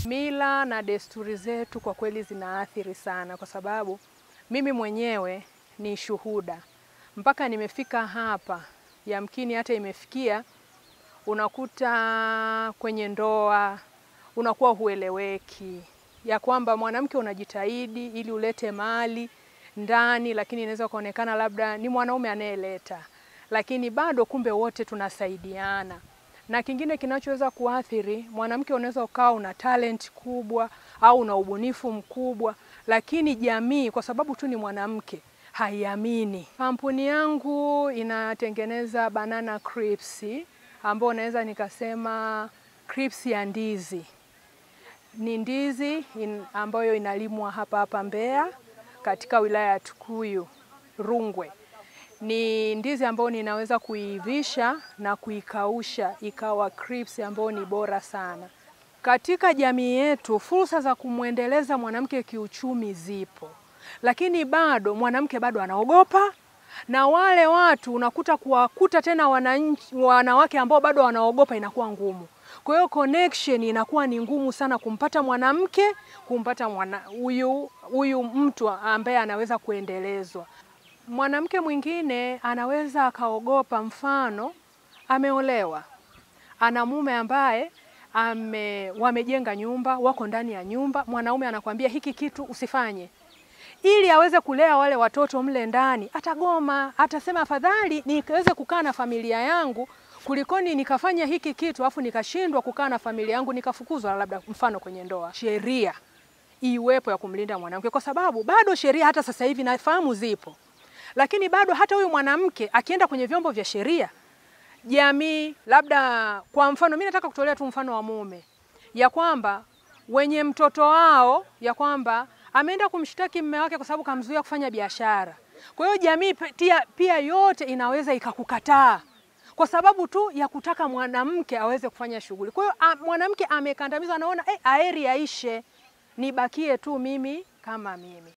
Mila na desturi zetu kwa kweli zinaathiri sana, kwa sababu mimi mwenyewe ni shuhuda. Mpaka nimefika hapa, yamkini hata imefikia unakuta kwenye ndoa unakuwa hueleweki, ya kwamba mwanamke unajitahidi ili ulete mali ndani, lakini inaweza kuonekana labda ni mwanaume anayeleta, lakini bado kumbe wote tunasaidiana. Na kingine kinachoweza kuathiri mwanamke, unaweza ukawa una talent kubwa au una ubunifu mkubwa, lakini jamii kwa sababu tu ni mwanamke haiamini. Kampuni yangu inatengeneza banana crisps, ambao naweza nikasema crisps ya ndizi. Ni ndizi in, ambayo inalimwa hapa hapa Mbeya katika wilaya ya Tukuyu Rungwe. Ni ndizi ambayo ninaweza kuivisha na kuikausha ikawa crisps ambayo ni bora sana. Katika jamii yetu fursa za kumwendeleza mwanamke kiuchumi zipo, lakini bado mwanamke bado anaogopa, na wale watu unakuta kuwakuta tena wananchi, wanawake ambao bado wanaogopa inakuwa ngumu. Kwa hiyo connection inakuwa ni ngumu sana kumpata mwanamke, kumpata mwana huyu huyu mtu ambaye anaweza kuendelezwa. Mwanamke mwingine anaweza akaogopa, mfano ameolewa, ana mume ambaye ame wamejenga nyumba, wako ndani ya nyumba, mwanaume anakwambia hiki kitu usifanye, ili aweze kulea wale watoto mle ndani, atagoma, atasema afadhali niweze kukaa na familia yangu kulikoni nikafanya hiki kitu afu nikashindwa kukaa na familia yangu nikafukuzwa, labda mfano kwenye ndoa. Sheria iwepo ya kumlinda mwanamke, kwa sababu bado sheria hata sasa hivi nafahamu zipo, lakini bado hata huyu mwanamke akienda kwenye vyombo vya sheria jamii labda kwa mfano, mimi nataka kutolea tu mfano wa mume, ya kwamba wenye mtoto wao, ya kwamba ameenda kumshtaki mume wake kwa sababu kamzuia kufanya biashara. Kwa hiyo jamii pia, pia yote inaweza ikakukataa kwa sababu tu ya kutaka mwanamke aweze kufanya shughuli. Kwa hiyo mwanamke amekandamizwa, anaona eh, aeri aishe, nibakie tu mimi kama mimi.